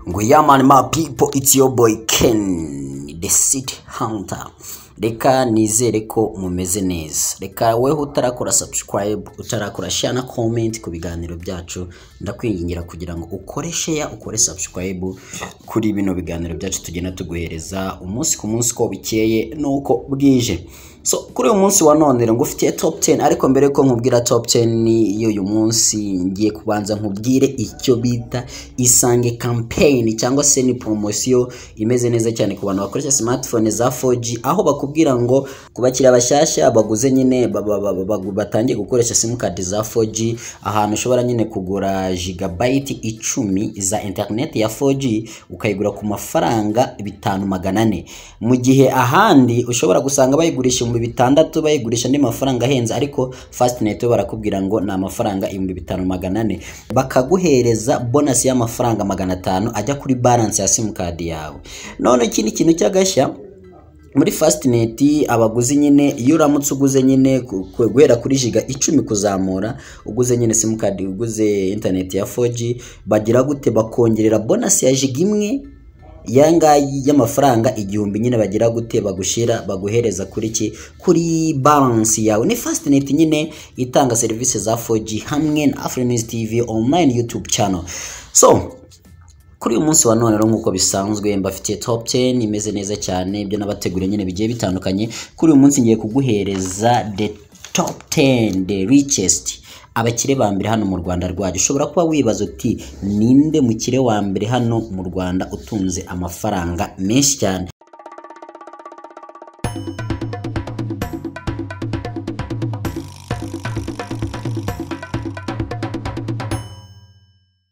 ngo yeah man my people it's your boy Ken the city hunter reka nizere ko mumeze neza reka wowe utarakora subscribe utarakora share na comment ku biganiro byacu ndakwingingira kugira ngo ukore share ukore subscribe kuri bino biganiro byacu tugenda tuguhereza umunsi ku munsi uko bikeye n'uko bwije so kuri uyu munsi wa none rero ngufitiye top 10 ariko mbere ko nkubwira top 10 y'uyu munsi ngiye kubanza nkubwire icyo bita isange campaign cyangwa se ni promosiyo imeze neza cyane ku bantu bakoresha smartphone za 4G aho bakubwira ngo ku bakiriya bashyashya baguze nyine ba- ba- ba- ba- batangiye gukoresha simukadi za 4G ahantu ushobora nyine kugura gigabyte icumi za interineti ya 4G ukayigura ku mafaranga bitanu magana ane mu gihe ahandi ushobora gusanga bayigurisha ibihumbi bitandatu bayigurisha andi mafaranga ahenze ariko fastnet yo barakubwira ngo ni amafaranga ibihumbi bitanu magana ane bakaguhereza bonasi y'amafaranga magana atanu ajya kuri balance ya simukadi yawe none ikindi kintu cy'agashya muri fastnet abaguzi nyine iyo uramutse uguze nyine ku- ku- guhera kuri jiga icumi kuzamura uguze nyine simukadi uguze interineti ya 4G bagira gute bakongerera bonasi ya jiga imwe ya ngayi y'amafaranga igihumbi nyine bagira gute bagushira baguhereza kuri ki kuri balance yawe ni fastnet nyine itanga serivisi za 4G hamwe na Afronews TV online YouTube channel so kuri uyu munsi wa none rero nk'uko bisanzwe mbafitiye top 10 imeze neza cyane ibyo nabateguriye nyine bigiye bitandukanye kuri uyu munsi ngiye kuguhereza the top 10 the richest abakire ba mbere hano mu rwanda rwacu ushobora kuba wibaza uti ninde mukire wa mbere hano mu rwanda utunze amafaranga menshi cyane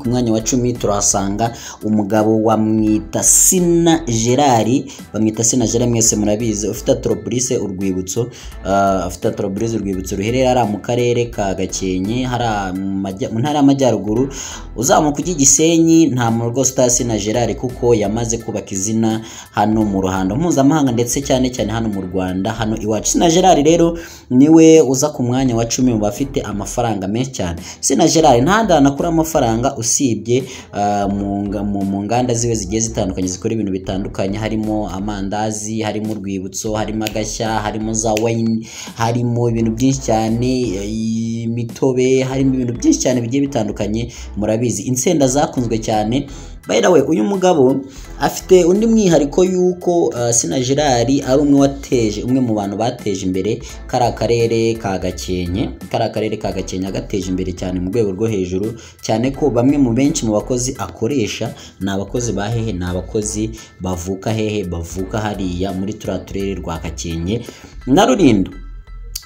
ku mwanya wa cumi turahasanga umugabo wamwita sina gerard bamwita sina gerard mwese murabizi ufite atoropurise urwibutso ah, afite atoropurise urwibutso ruherereye hariya mu karere ka gakenke hariya mu majya- mu ntara y'amajyaruguru uzamuka ujya i gisenyi nta muntu rwose utari sina gerard kuko yamaze kubaka izina hano mu ruhando mpuzamahanga ndetse cyane cyane hano mu rwanda hano iwacu sina gerard rero niwe uza ku mwanya wa cumi mu bafite amafaranga menshi cyane sina gerard ntahandi hantu akura amafaranga usibye ah, mu nga- mu- mu nganda ziwe zigiye zitandukanye zikora ibintu bitandukanye harimo amandazi harimo urwibutso harimo agashya harimo za wayini harimo ibintu byinshi cyane eh, imitobe harimo ibintu byinshi cyane bigiye bitandukanye murabizi insenda zakunzwe cyane by the way uyu mugabo afite undi mwihariko y'uko uh, sina gerard ari umwe wateje umwe mu bantu bateje imbere kari akarere ka gakenke kari akarere ka gakenke agateje imbere cyane mu rwego rwo hejuru cyane ko bamwe mu benshi mu bakozi akoresha ni abakozi ba hehe ni abakozi bavuka hehe bavuka hariya muri turiya turere rwa gakenke na rulindo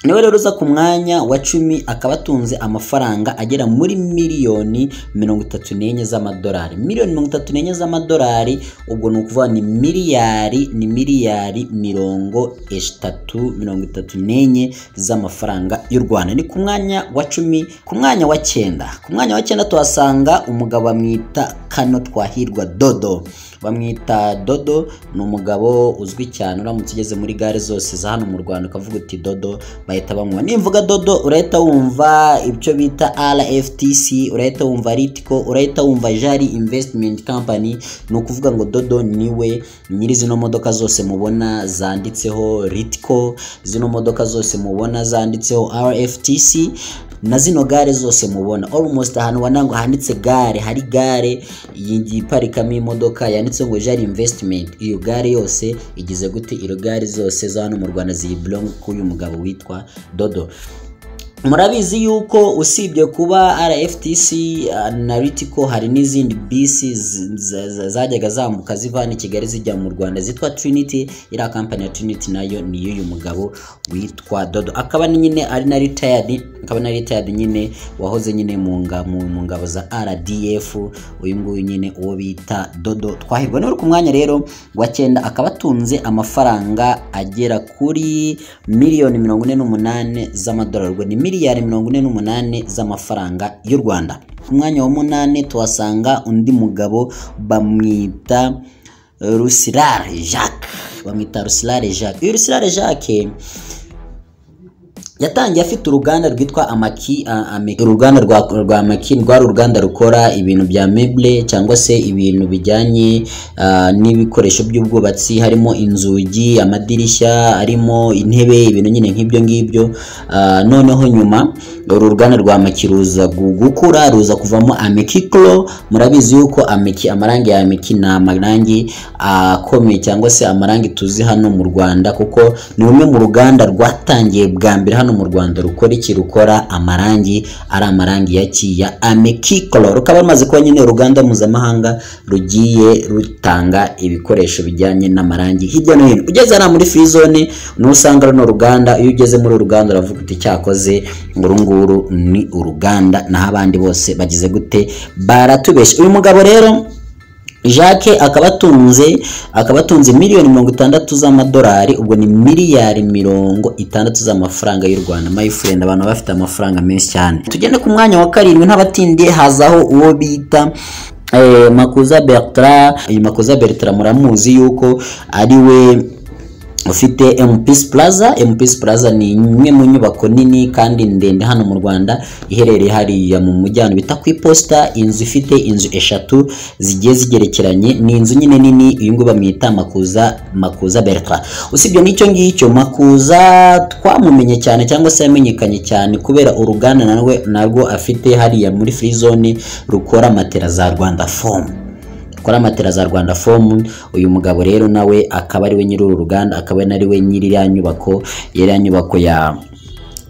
niwe rero uza ku mwanya wa cumi akaba atunze amafaranga agera muri miliyoni mirongo itatu n'enye z'amadolari miliyoni mirongo itatu n'enye z'amadolari ubwo ni ukuvuga ni miliyari ni miliyari mirongo eshatu mirongo itatu n'enye z'amafaranga y'u rwanda ni ku mwanya wa cumi ku mwanya wa cyenda ku mwanya wa cyenda tuhasanga umugabo bamwita kano twahirwa dodo bamwita dodo ni umugabo uzwi cyane uramutse ugeze muri gare zose za hano mu rwanda ukavuga uti dodo bahita bamuha nimvuga dodo urahita wumva ibyo bita rftc urahita wumva ritiko urahita wumva jari investment company ni ukuvuga ngo dodo niwe nyiri zino modoka zose mubona zanditseho ritiko zino modoka zose mubona zanditseho rftc na zino gare zose mubona almost ahantu ubona ngo handitse gare hari gare iyi- iparikamo imodoka yanditseho ngo jari investment iyo gare yose igize gute iyo gare zose za hano mu rwanda ziyiblong k'uyu mugabo witwa dodo murabizi yuko usibye kuba rftc uh, na ritiko hari n'izindi bisi z- z- z- zajyaga zambuka ziva hano i kigali zijya mu rwanda zitwa trinity iriya kampani ya trinity nayo ni iy'uyu mugabo witwa dodo akaba ni nyine ari na retired akaba na retired nyine wahoze nyine mu nga- mu mu ngabo za rdf uyu nguyu nyine uwo bita dodo twahirwa niwe uri ku mwanya rero wa cyenda akaba atunze amafaranga agera kuri miliyoni mirongo ine n'umunani z'amadolari ubwo ni miliyari mirongo ine n'umunani z'amafaranga y'u rwanda ku mwanya wa munani tuhasanga undi mugabo bamwita eh, rusirare jacques bamwita rusirare jacques uyu rusirare jacques yatangiye afite uruganda rwitwa amaki a- Ameki. uruganda rwa rwa amaki rwari uruganda rukora ibintu bya mebule cyangwa se ibintu bijyanye ah, n'ibikoresho by'ubwubatsi harimo inzugi amadirishya harimo intebe ibintu nyine nk'ibyo ngibyo Ah, noneho nyuma uru ruganda rwa amaki ruza gu- gukura ruza kuvamo ameki koro murabizi yuko ameki amarangi ya ameki ni amarangi akomeye cyangwa se amarangi tuzi hano mu rwanda kuko ni rumwe mu ruganda rwatangiye bwa mbere hano mu rwanda rukora iki rukora amarangi ari amarangi ya ki ya amekikoro rukaba rumaze kuba nyine uruganda mpuzamahanga rugiye rutanga ibikoresho bijyanye n'amarangi hirya no hino ugeze hariya muri frizone niho usanga runo ruganda iyo ugeze muri uru ruganda uravuga uti cyakoze uru nguru ni uruganda naho abandi bose bagize gute baratubeshya uyu mugabo rero Jacques akaba atunze akaba atunze miliyoni mirongo itandatu z'amadolari ubwo ni miliyari mirongo itandatu z'amafaranga y'u Rwanda my friend abantu baba bafite amafaranga menshi cyane tugende ku mwanya wa karindwi ntabatindiye hazaho uwo bita eh, Makuza Bertrand uyu Makuza Bertrand muramuzi yuko ari we ufite MPS Plaza MPS Plaza ni imwe mu nyubako nini kandi ndende hano mu Rwanda iherereye hariya mu mujyano bita ku iposita inzu ifite inzu eshatu zigiye zigerekeranye ni inzu nyine nini uyu nguyu bamwita Makuza Makuza Bertrand usibye n'icyo ngicyo Makuza twamumenye cyane cyangwa se yamenyekanye cyane kubera uruganda nawe narwo afite hariya muri free zone rukora matera za Rwanda foam rukora matera za Rwanda foam uyu mugabo rero nawe akaba ari we nyiri uru ruganda akaba ari nari we nyiri iriya nyubako iriya nyubako ya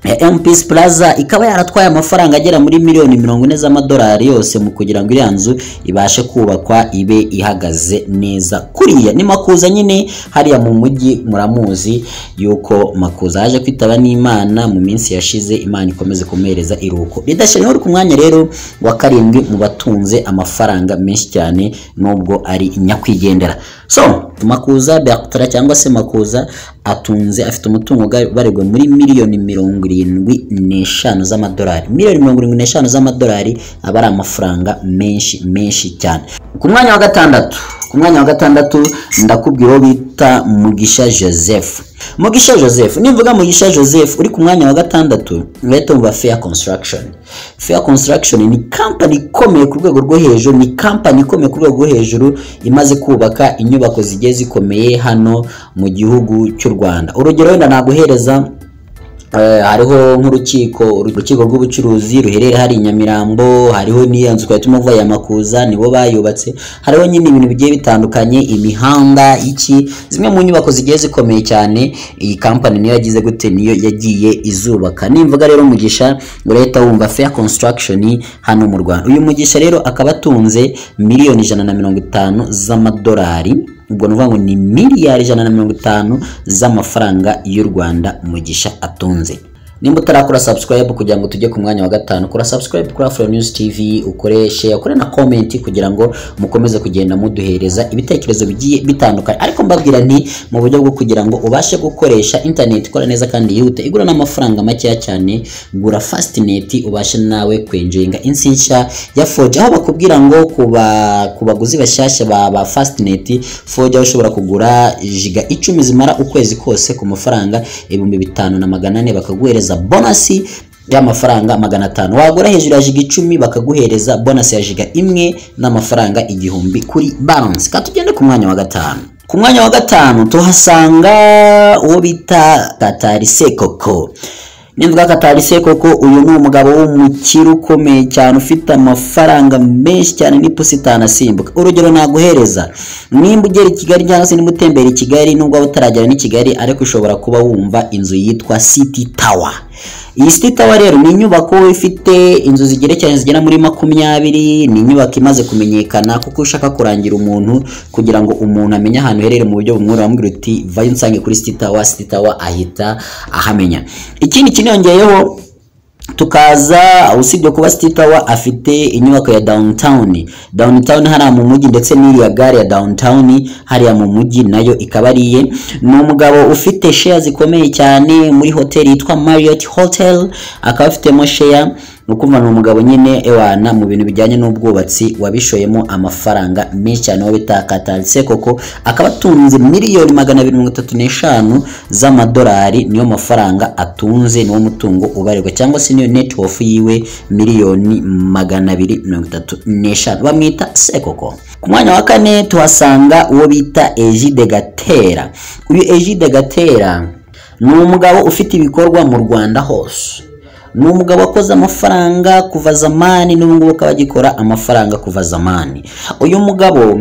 ya MPS Plaza ikaba yaratwaye amafaranga agera muri miliyoni mirongo ine z'amadolari yose mu kugira ngo iriya nzu ibashe kubakwa ibe ihagaze neza kuriya ni makuza nyine hariya mu mujyi muramuzi yuko makuza yaje kwitaba n'imana mu minsi yashize imana ikomeze kumuhereza iruhuko ridashira uri ku mwanya rero wa karindwi mu batunze amafaranga menshi cyane nubwo ari nyakwigendera so makuza Bertrand cyangwa se makuza atunze afite umutungo ubarirwa muri miliyoni mirongo irindwi n'eshanu z'amadolari miliyoni mirongo irindwi n'eshanu z'amadolari aba ari amafaranga menshi menshi cyane ku mwanya wa gatandatu ku mwanya wa gatandatu ndakubwira uwo bita mugisha joseph mugisha joseph nimvuga mugisha joseph uri ku mwanya wa gatandatu leta umva fair construction fair construction ni kampani ikomeye ku rwego rwo hejuru ni kampani ikomeye ku rwego rwo hejuru imaze kubaka inyubako zigiye zikomeye hano mu gihugu cy'u rwanda urugero wenda naguhereza Eh, hariho nk'urukiko urukiko rw'ubucuruzi ruherereye hari i nyamirambo hariho n'iyo nzu twari turimo ya makuza nibo bayubatse hariho nyine ibintu bigiye bitandukanye imihanda iki zimwe mu nyubako zigiye zikomeye cyane iyi kampani niyo yagize gute niyo yagiye izubaka nimvuga rero umugisha urahita wumva fair construction hano mu rwanda uyu mugisha rero akaba atunze miliyoni ijana na mirongo itanu z'amadolari ubwo ni ukuvuga ngo ni miliyari ijana na mirongo itanu z'amafaranga y'u rwanda mugisha atunze nimba utarakora subscribe kugira ngo tujye ku mwanya wa gatanu kora subscribe kuri afro news tv ukoreshe ukore na comment kugira ngo mukomeze kugenda muduhereza ibitekerezo bigiye bitandukanye ariko mbabwira nti mu buryo bwo kugira ngo ubashe gukoresha internet ikora neza kandi yihute igura n'amafaranga makeya cyane gura fastnet ubashe nawe kwenjoyinga insi nshya ya foji aho bakubwira ngo ku ba- ku baguzi bashyashya ba ba fastnet foji aho ushobora kugura jiga icumi zimara ukwezi kose ku mafaranga ibihumbi bitanu na magana ane bakaguhereza bonasi y'amafaranga magana atanu wagura hejuru ya jiga icumi bakaguhereza bonasi ya jiga imwe n'amafaranga igihumbi kuri balance ka tugende ku mwanya wa gatanu ku mwanya wa gatanu tuhasanga uwo bita tatarise koko nimvuga katari se koko uyu ni umugabo w'umukire ukomeye cyane ufite amafaranga menshi cyane n'ipusi itanasimbuka urugero naguhereza nimba ugera i kigali cyangwa se nimba utembera i kigali nubwo waba utaragera n'i kigali ariko ushobora kuba wumva inzu yitwa city tower iyi city tower rero ni inyubako ifite inzu zigerekeranye zigera muri makumyabiri ni inyubako imaze kumenyekana kuko ushaka kurangira umuntu kugira ngo umuntu amenye ahantu uherereye mu buryo bumworohera amubwira uti vayo unsange kuri city tower city tower ahita ahamenya ikindi kiniyongeyeho tukaza usibye kuba City Tower afite inyubako ya downtown downtown hariya mu mujyi ndetse n'iriya gare ya downtown hariya mu mujyi nayo ikaba ari iye ni umugabo ufite share zikomeye cyane muri hoteli yitwa Marriott Hotel akaba afitemo share ni ukuvuga ni umugabo nyine ewana mu bintu bijyanye n'ubwubatsi wabishoyemo amafaranga menshi cyane aho bita katarise koko akaba atunze miliyoni magana abiri mirongo itatu n'eshanu z'amadolari niyo mafaranga atunze niwo mutungo ubarirwa cyangwa se niyo netiwofu yiwe miliyoni magana abiri mirongo itatu n'eshanu bamwita sekoko ku mwanya wa kane tuhasanga uwo bita Egide Gatera uyu Egide Gatera ni umugabo ufite ibikorwa mu Rwanda hose ni umugabo wakoze amafaranga kuva zamani n'ubungubu akaba agikora amafaranga kuva zamani uyu mugabo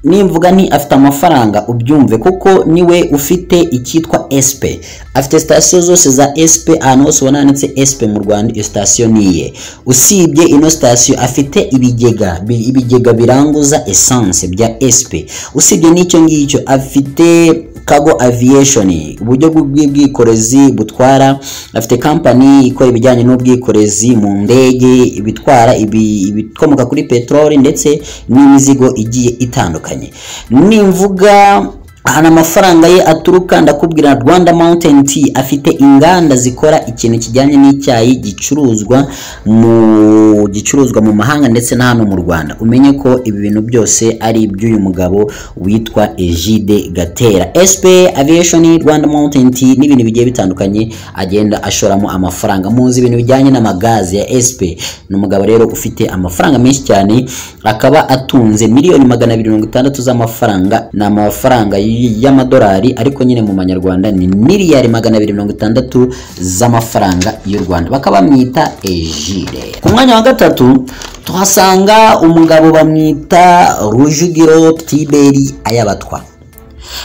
nimvuga nti afite amafaranga ubyumve kuko niwe ufite icyitwa esipe afite sitasiyo zose za esipe ahantu hose ubona handitse esipe mu rwanda iyo sitasiyo ni iye usibye ino sitasiyo afite ibigega bi- ibigega biranguza esanse bya esipe usibye n'icyo ngicyo afite kago aviation uburyo bw'ubwikorezi butwara afite kampani ikora ibijyanye n'ubwikorezi mu ndege ibitwara ibi- ibikomoka kuri peteroli ndetse n'imizigo igiye itandukanye nimvuga ahantu amafaranga ye aturuka ndakubwira rwanda mountain tea afite inganda zikora ikintu kijyanye n'icyayi gicuruzwa mu gicuruzwa mu mahanga ndetse na hano mu rwanda umenye ko ibi bintu byose ari iby'uyu mugabo witwa egide gatera sp aviation rwanda mountain tea n'ibintu bigiye bitandukanye agenda ashoramo amafaranga muzi ibintu bijyanye n'amagazi ya sp ni umugabo rero ufite amafaranga menshi cyane akaba atunze miliyoni magana abiri mirongo itandatu z'amafaranga ni amafaranga y- y'amadolari ariko nyine mu manyarwanda ni miliyari magana abiri mirongo itandatu z'amafaranga y'u rwanda bakaba bamwita ejire ku mwanya wa gatatu tuhasanga umugabo bamwita rujugiro tiberi ayabatwa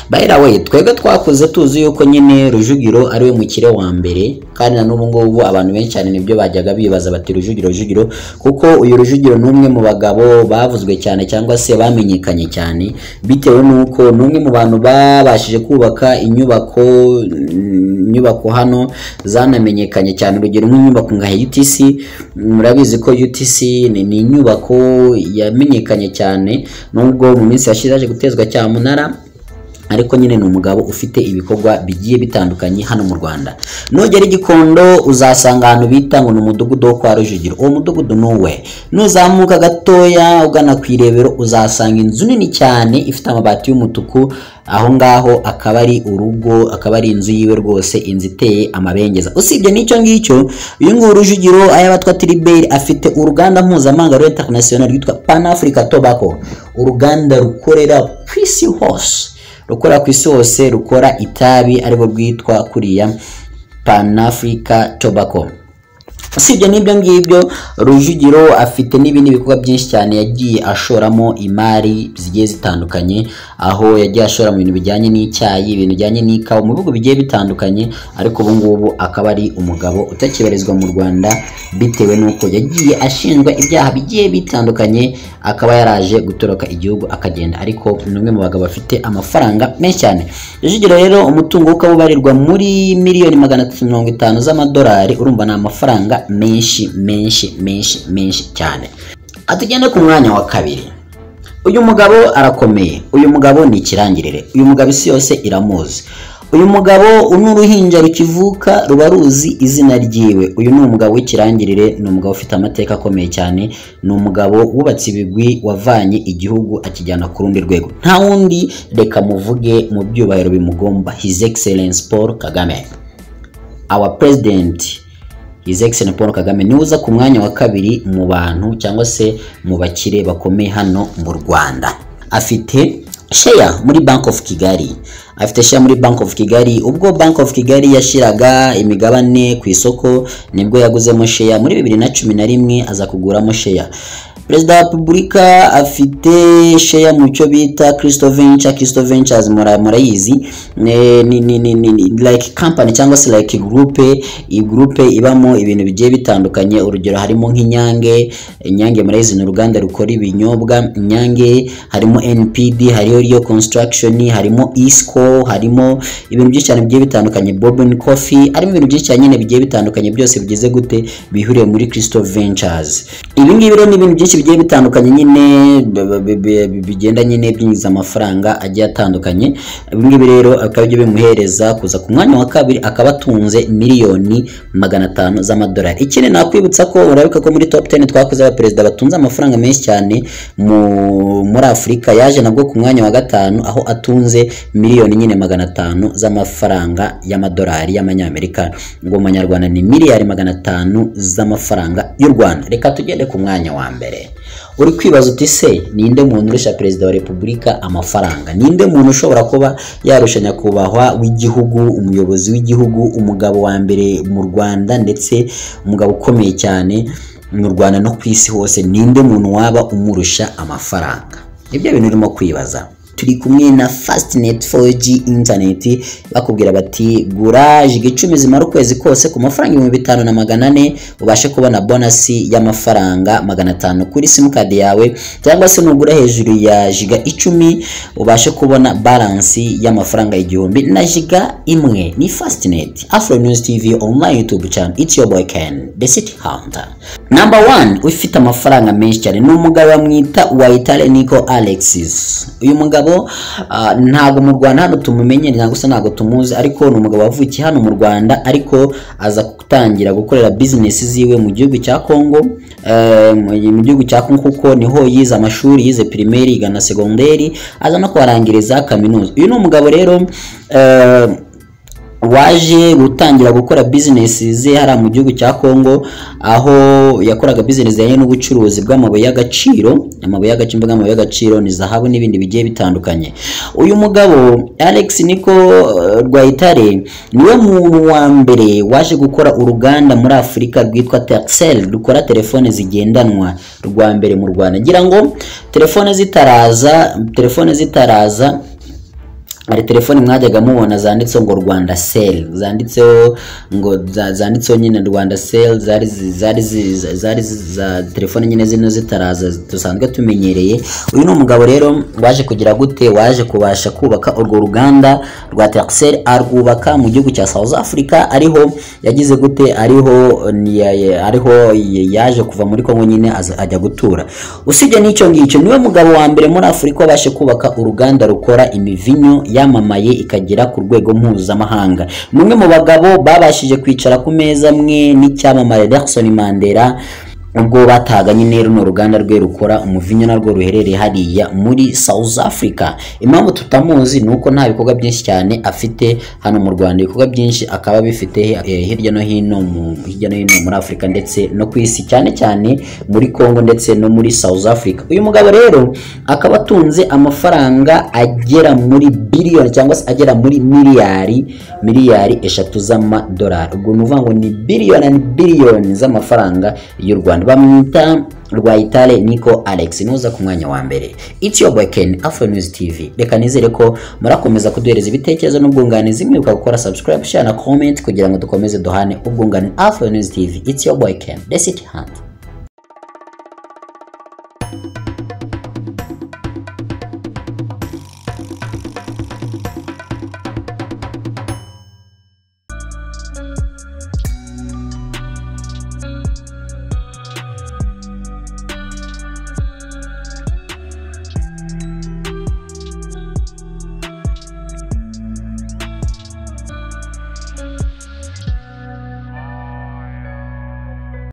bayira we twebwe twakuze tuzi yuko nyine rujugiro ari we mukire wa mbere kandi na n'ubu ngubu abantu benshi cyane nibyo bajyaga bibaza bati rujugiro rujugiro kuko uyu rujugiro ni umwe mu bagabo bavuzwe cyane cyangwa se bamenyekanye cyane bitewe n'uko ni umwe mu bantu babashije kubaka inyubako mm, inyubako hano zanamenyekanye cyane urugero nk'inyubako nka UTC murabizi ko UTC ni ni inyubako yamenyekanye cyane nubwo mu minsi yashize yaje gutezwa cyamunara ariko nyine ni umugabo ufite ibikorwa bigiye bitandukanye hano mu rwanda nugera i gikondo uzasanga ahantu bita ngo ni umudugudu wo kwa rujugiro uwo mudugudu ni uwe nuzamuka gatoya ugana ku irebero uzasanga inzu nini cyane ifite amabati y'umutuku aho ngaho akaba ari urugo akaba ari inzu yiwe rwose inzu iteye amabengeza usibye n'icyo ngicyo uyu nguyu rujugiro ay'abatwa tiriberi afite uruganda mpuzamahanga rwa interinasiyonari rwitwa pan africa tobacco uruganda rukorera ku isi hose rukora ku isi hose rukora itabi aribwo bwitwa kuriya panafrica tobacco usibye n'ibyo ngibyo rujugiro afite n'ibindi bikorwa byinshi cyane yagiye ashoramo imari zigiye zitandukanye aho yagiye ashora mu bintu bijyanye n'icyayi ibintu bijyanye n'ikawa mu bihugu bigiye bitandukanye ariko ubu ngubu akaba ari umugabo utakibarizwa mu rwanda bitewe n'uko yagiye ashinjwa ibyaha bigiye bitandukanye akaba yaraje gutoroka igihugu akagenda ariko ni umwe mu bagabo bafite amafaranga menshi cyane rujugiro rero umutungo we ukaba ubarirwa muri miliyoni magana atatu mirongo itanu z'amadolari urumva ni amafaranga menshi menshi menshi menshi cyane atugende ku mwanya wa kabiri uyu mugabo arakomeye uyu mugabo ni ikirangirire uyu mugabo isi yose iramuzi uyu mugabo ni uruhinja rukivuka ruba ruzi izina ryiwe uyu ni umugabo w'ikirangirire ni umugabo ufite amateka akomeye cyane ni umugabo wubatse ibigwi wavanye igihugu akijyana ku rundi rwego nta wundi reka muvuge mu byubahiro bimugomba his excellence paul kagame our president his excellence paul kagame niwe uza ku mwanya wa kabiri mu bantu cyangwa se mu bakire bakomeye hano mu rwanda afite sheya muri bank of kigali afite sheya muri bank of kigali ubwo bank of kigali yashyiraga imigabane ku isoko nibwo yaguzemo sheya muri bibiri na cumi na rimwe aza kuguramo sheya perezida wa repubulika afite sheya mu cyo bita christo venture christo ventures mura- murayizi Ne- ni, ni, ni, ni, ni like company cyangwa se like groupe iyi groupe ibamo ibintu bigiye bitandukanye urugero harimo nk'inyange inyange murayizi ni uruganda rukora ibinyobwa inyange harimo npd hariyo riyo construction harimo isco harimo ibintu byinshi cyane bigiye bitandukanye bobin coffee harimo ibintu byinshi cyane nyine bigiye bitandukanye byose bigize gute bihuriye muri christo ventures ibi ngibi rero ni ibintu byinshi bigiye bitandukanye nyine b- b- b- bigenda nyine byinjiza amafaranga agiye atandukanye ibi ngibi rero akaba ibyo bimuhereza kuza ku mwanya wa kabiri akaba atunze miliyoni magana atanu z'amadolari ikindi nakwibutsa ko urabika ko muri top 10 twakoze abaperezida batunze amafaranga menshi cyane mu, muri afurika yaje nabwo ku mwanya wa gatanu aho atunze miliyoni nyine magana atanu z'amafaranga y'amadolari y'amanyamerika ngo mu manyarwanda ni miliyari magana atanu z'amafaranga y'u rwanda reka tugende ku mwanya wa mbere uri kwibaza uti se ninde muntu urusha perezida wa repubulika amafaranga ninde muntu ushobora kuba yarusha nyakubahwa w'igihugu umuyobozi w'igihugu umugabo wa mbere mu rwanda ndetse umugabo ukomeye cyane mu rwanda no ku isi hose ninde muntu waba umurusha amafaranga nibyo bintu urimo kwibaza turi kumwe na fastnet 4g internet bakubwira bati gura jiga icumi zimara ukwezi kose ku mafaranga ibihumbi bitanu na magana ane ubashe kubona bonasi y'amafaranga magana atanu kuri simukadi yawe cyangwa se nugura hejuru ya jiga icumi ubashe kubona baransi y'amafaranga igihumbi na jiga imwe ni fastnet afro news tv online youtube channel it's your boy ken the city hunter number one ufite amafaranga menshi cyane ni umugabo bamwita wayitare niko alexis uyu mugabo ah, ntabwo mu rwanda hano tumumenye ntabwo se ntabwo tumuzi ariko ni umugabo wavukiye hano mu rwanda ariko aza gutangira gukorera bizinesi ziwe mu gihugu cya congo eh, mu mu gihugu cya congo kuko niho yize amashuri yize pirimeri yiga na segonderi aza no kuharangiriza kaminuza uyu ni umugabo rero eh, waje gutangira gukora bizinesi ze hariya mu gihugu cya congo aho yakoraga bizinesi zijyanye n'ubucuruzi bw'amabuye y'agaciro amabuye y'agaciro imbuga amabuye y'agaciro ni zahabu n'ibindi bigiye bitandukanye uyu mugabo alex niko eh, rwayitare niwe muntu wa mbere waje gukora uruganda muri afurika rwitwa tercel rukora telefone zigendanwa rwa mbere mu rwanda ngira ngo telefone zitaraza telefone zitaraza hari telefoni mwajyaga mubona zanditseho ngo rwanda sel zanditseho ngo za- zanditseho nyine rwanda sel zari zi- zari zi- za- zari zi- za telefoni nyine zino zitaraza dusanzwe tumenyereye uyu ni umugabo rero waje kugira gute waje kubasha kubaka urwo ruganda rwa texel arwubaka mu gihugu cya south africa ariho yagize gute ariho ni- ya- ya- ariho yaje kuva muri kongo nyine aza- ajya gutura usibye n'icyo ngicyo niwe mugabo wa mbere muri afurika wabashe kubaka uruganda rukora imivinyo yamamaye ikagera ku rwego mpuzamahanga ni umwe mu bagabo babashije kwicara ku meza amwe n'icyamamare Nelson Mandela ubwo bataga nyine runo ruganda rwe rukora umuvinyo narwo ruherereye hariya muri South Africa impamvu tutamuzi ni uko nta bikorwa byinshi cyane afite hano mu Rwanda ibikorwa byinshi akaba bifite eh, hirya no hino mu hirya no hino muri Afurika ndetse no ku isi cyane cyane muri Congo ndetse no muri South Africa uyu mugabo rero akaba atunze amafaranga agera muri biliyoni cyangwa se agera muri miliyari miliyari eshatu z'amadolari ubwo ni ukuvuga ngo ni biliyoni na biliyoni z'amafaranga y'u Rwanda bamwita Rwayitare Nico Alex nuza ku mwanya wa mbere it's your boy Ken Afro News TV reka nizere ko murakomeza kuduhereza ibitekerezo n'ubwunganizi mwibuka gukora subscribe share na comment kugira ngo dukomeze duhane ubwunganizi Afro News TV it's your boy Ken the city hand